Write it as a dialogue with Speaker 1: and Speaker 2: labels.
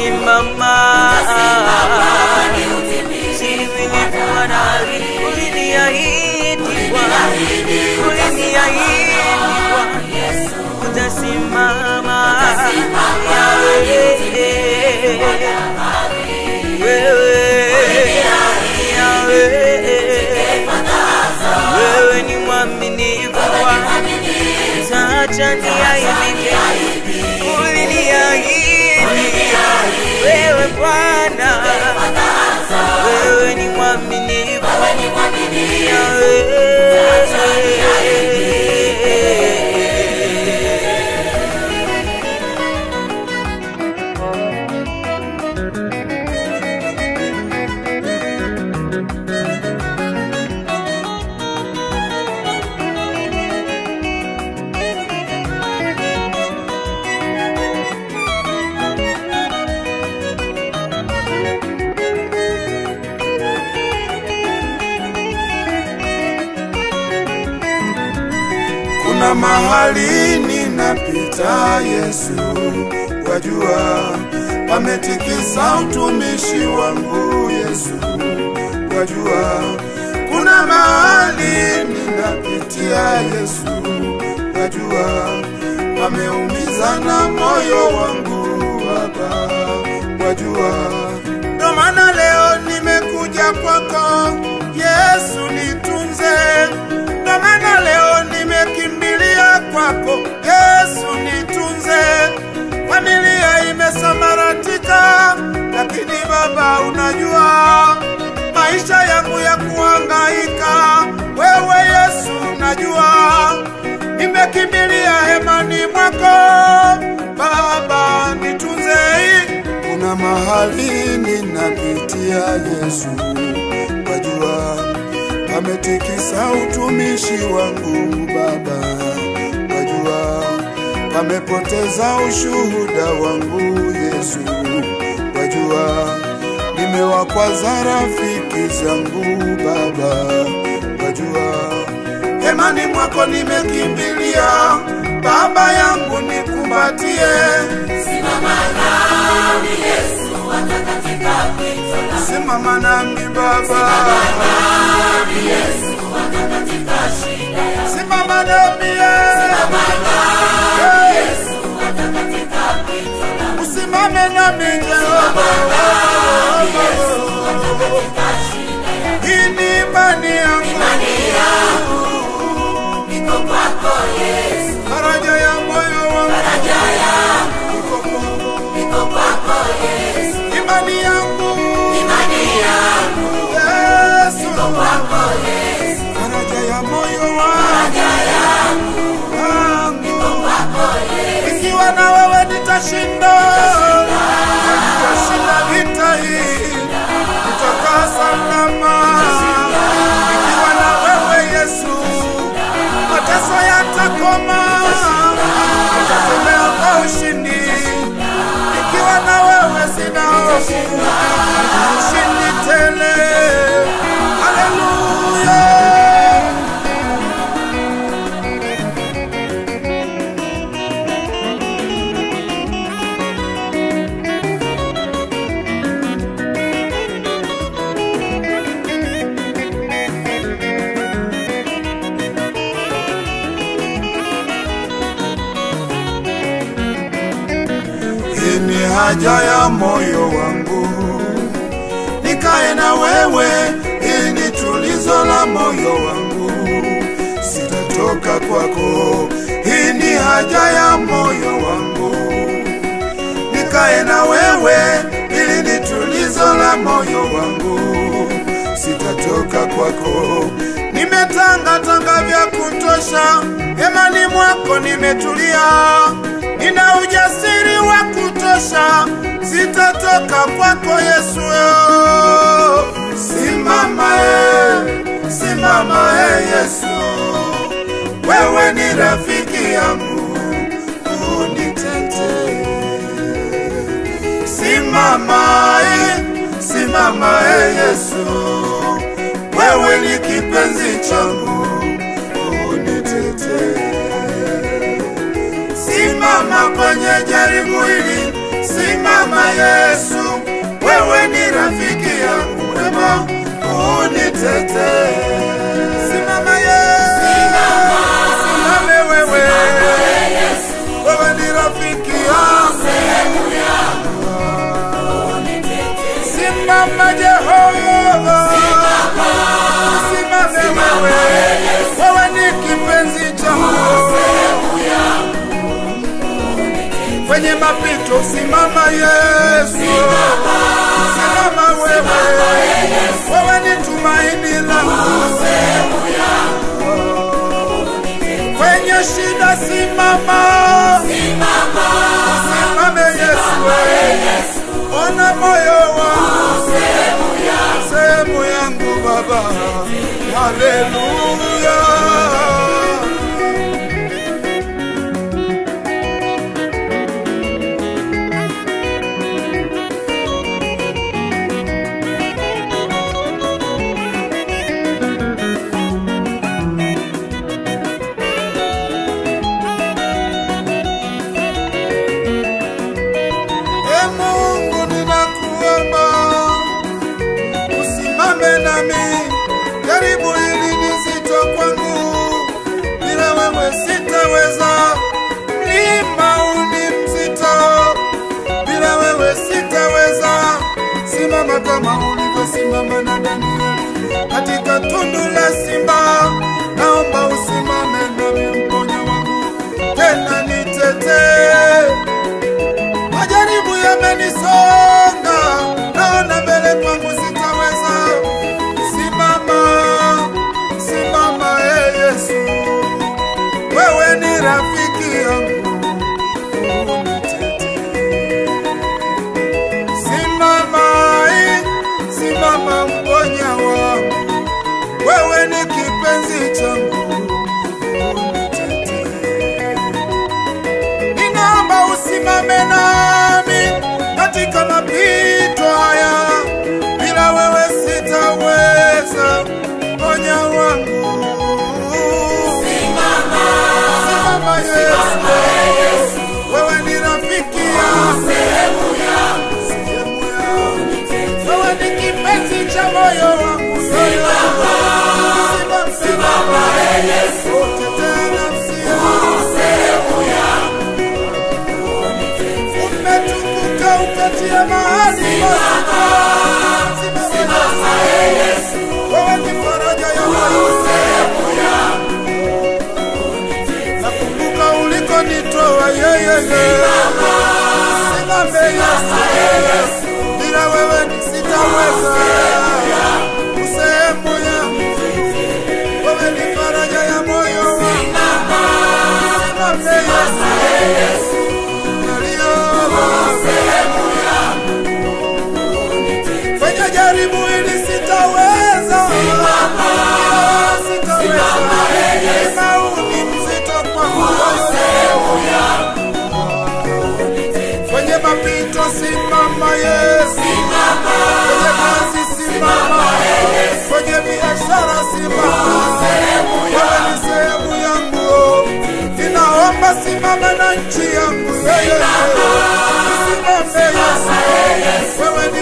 Speaker 1: utasimama Similikuwa na uliniahidi Bwana, uliniahidi Bwana, utasimama Yahweh. Wewe, Yahweh. Wewe ni mwaminifu Bwana, utaacha niaibike. Uliniahidi wewe Bwana, wewe ni mwaminifu Yahweh.
Speaker 2: Kuna mahali ninapita, Yesu wajua, pametikisa utumishi wangu, Yesu wajua. Kuna mahali ninapitia, Yesu wajua, pameumiza na moyo wangu, Baba wajua. Ndo maana leo nimekuja kwako, Yesu nitunze. Ndo maana leo nimekimbilia kwako, Yesu nitunze. Familia imesambaratika, lakini Baba unajua maisha yangu ya kuhangaika, wewe Yesu unajua. Nimekimbilia hemani mwako, Baba nitunze. Kuna mahali ninapitia, Yesu wajua, pametikisa utumishi wangu Baba, wajua, pamepoteza ushuhuda wangu Yesu, wajua, nimewakwaza rafiki zangu Baba, wajua, hemani mwako nimekimbilia, Baba yangu nikumbatie, simama nami Baba, simama nami Yesu, usimame nami Jehova, hii ni imani yangu, faraja ya moyo wangu, imani yangu, Yesu, faraja ya moyo wangu, ikiwa na wewe nitashinda, nitashinda vita hii, nitakaa salama. Ikiwa na wewe Yesu, mateso yatakoma, nitatembea kwa ushindi. Ikiwa na wewe sina hofu, ushindi tele. Haleluya. Hii ni haja ya moyo wangu, nikae na wewe. Hii ni tulizo la moyo wangu, sitatoka kwako. Hii ni haja ya moyo wangu, nikae na wewe. Hili ni tulizo la moyo wangu, sitatoka kwako. Nimetangatanga vya kutosha, hemani mwako nimetulia, nina ujasiri wa kutosha, sitatoka kwako Yesu. Simama e, simama e Yesu, wewe ni rafiki yangu, unitetee. Simama e, simama e Yesu, wewe ni kipenzi changu, unitetee. Simama kwenye jaribu hili, Simama Yesu, wewe ni rafiki yangu mwema, unitetee. Simama Yesu, simame wewe, wewe ni rafiki yangu. Simama Jehova, simame wewe, wewe ni kipenzi changu kwenye mapito, simama Yesu, simama wewe, wewe ni tumaini langu kwenye shida, simama, simame Yesu, ona moyo wangu, sehemu yangu Baba, haleluya. E Mungu, ninakuomba usimame nami, jaribu hili ni zito kwangu, bila wewe sitaweza. Mlima huu ni mzito, bila wewe sitaweza. Simama kama ulivyosimama na Danieli katika tundu la simba, naomba usimame nami, mponya wangu, tena nitetee majaribu yamenisonga, naona mbele kwangu sitaweza. Simama, simama e Yesu, wewe ni rafiki yangu, unitetee. Simama, eh, simama mponya wangu, wewe ni kipenzi changu, unitetee ninaomba usimame nami katika mapito haya, bila wewe sitaweza. Ponya wangu, simama Yesu, wewe ni rafiki yangu, sehemu yangu, wewe ni kipenzi cha moyo wangu, simama, simama Yesu, tetea nafsi yangu umetukuka ukatia mahali Simama Yesu, wewe ni faraja ya moyo. Nakumbuka ulikonitoa yeye, simame Yesu, bila wewe sitaweza. Sehemu yangu, wewe ni faraja ya moyo wangu. Simame Yesu, kwenye jaribu hili sitaweza, sitaweza. Mlima huu ni mzito kwangu, kwenye mapito simama Yesu, kwenye kazi simama, kwenye biashara simama, wewe ni sehemu yangu, ninaomba simama na nchi yangu, yeye simame Yesu, wewe